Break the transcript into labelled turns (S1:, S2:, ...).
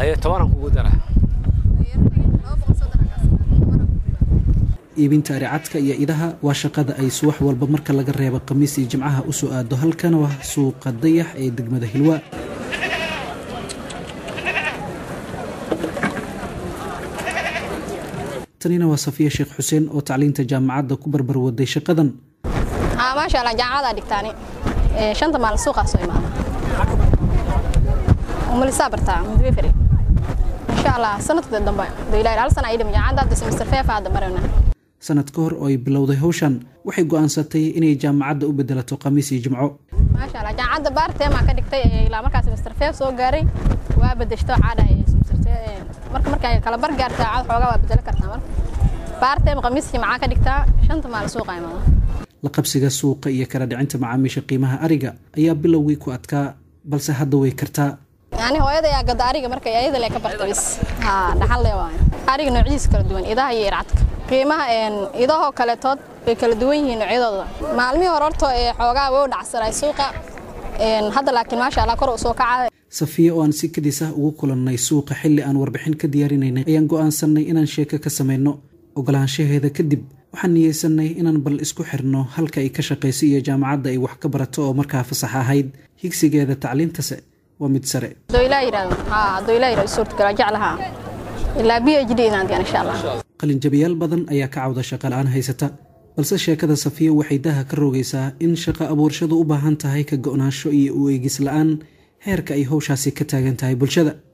S1: haye tobanan kugu dara
S2: iibinta aricadka iyo idaha waa shaqada ay subax walba marka laga reebo khamiis iyo jimcaha u soo aado halkan waa suuqa dayax ee degmada hilwa tanina waa safiya sheekh xuseen oo tacliinta jaamacadda ku barbar waday shaqadan
S3: maasha allah jaamacadaa dhigtaani shanta maalin suuqaa soo imaada umalisaa bartaa mudwefere insha allah sanadka dambe dailahi hal sana idhim jaamacadda hadda semester feefa hadda marana
S2: sanad ka hor oo ay bilowday hawshan waxay go'aansatay inay jaamacadda u bedelato khamiis iyo jimco
S3: maasha allah jaamacadda baarteemaa ka dhigtay ilaa markaa semester feef soo gaaray waa bedeshto caadha marka markay kala bar gaarta caad xoogaa waa bedelo kartaa marka baarteem khamiis jimcaa ka dhigtaa shanta maalin suuqa imaada
S2: la qabsiga suuqa iyo kala dhicinta macaamiisha qiimaha ariga ayaa bilowgii ku adkaa balse hadda way kartaa
S3: yani hooyada ayaa gada ariga marka ayada le ka barta bis ha dhaxal le waayo ariga noocyadiisa kala duwan idaha iyo ircadka qiimaha idahoo kaletood way kala duwan yihiin noocyadooda maalmihii hore horto ee xoogaa way u dhacsanay suuqa hadda laakiin maasha allah kor u soo kaca
S2: safiya oo aan si kadis ah ugu kulannay suuqa xilli aan warbixin ka diyaarinaynay ayaan go'aansannay inaan sheeko ka samayno ogolaanshaheeda kadib waxaan niyeysanay inaan bal isku xirno halka ay ka shaqayso iyo jaamacadda ay wax ka barato oo markaa fasax ahayd higsigeeda tacliintase waa mid sare qalinjabiyaal badan ayaa ka cawda shaqala-aan haysata balse sheekada safiya waxay daha ka rogaysaa in shaqo abuurshadu u baahan tahay ka go'naansho iyo u eegis la-aan heerka ay howshaasi ka taagan tahay bulshada